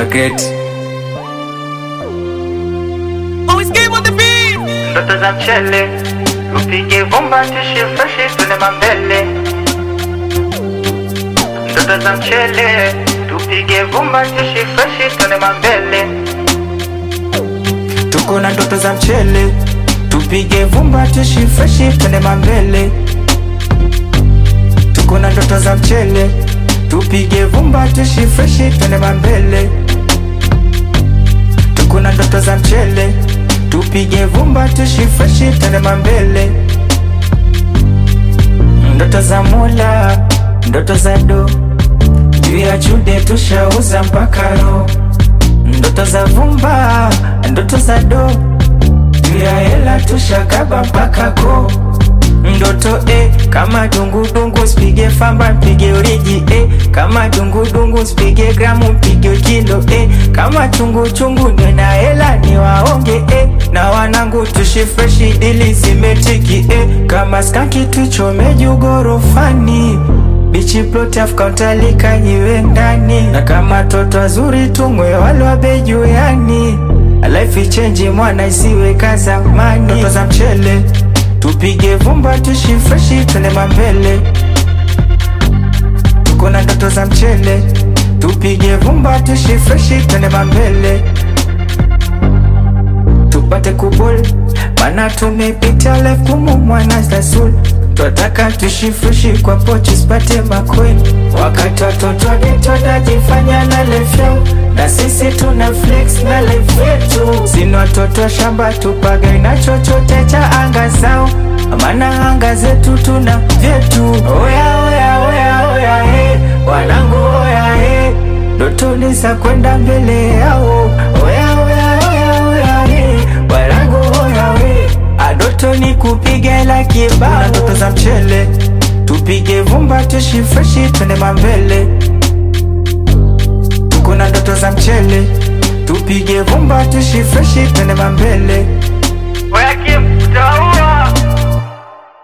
Magret ndoto za mchele tupige vumba tushi freshi tune mambele ndoto za mchele tupige vumba tushi freshi tune mambele tuko na ndoto za mchele tupige vumba tushi freshi twende mambele tuko na ndoto za mchele tupige vumba tushi freshi twende mambele tuko na ndoto za mchele tupige vumba tushi freshi twende mambele ndoto za mula ndoto za do juu ya chude tushauza mpaka roho ndoto za vumba ndoto za do juu ya hela tushakaba mpaka ko ndoto e kama dungudungu spige famba mpige uriji e kama dungudungu spige gramu mpige kilo e kama chunguchungu nwe na hela ni waonge e na wanangu tushi freshi dili zimetiki e kama skanki tuchome juu gorofani bichi plot of kautalika iwe ndani na kama toto wazuri tumwe wale wabeju yani life change mwana isiwe kazamani ndoto za mchele tupige vumba tushi freshi twende mambele tuko na ndoto za mchele tupige vumba tushi freshi twende mambele tupate kubul mana tumepita life kumu mwana zasul twataka tushi freshi kwa pochi spate makweni wakati watoto getonajifanya na lefyao na sisi tuna flex na life yetu sina watoto shamba tupaga na chochote cha anga zao maana anga zetu tuna vyetu oya oya oya oya he wanangu oya he ndotoni za kwenda mbele yao oya oya oya oya he wanangu oya we adoto ni kupiga la kibao na ndoto za mchele tupige vumba tushi freshi twende mambele tuko na ndoto za mchele tupige vumba tushi freshi twende mambele oya kim utaua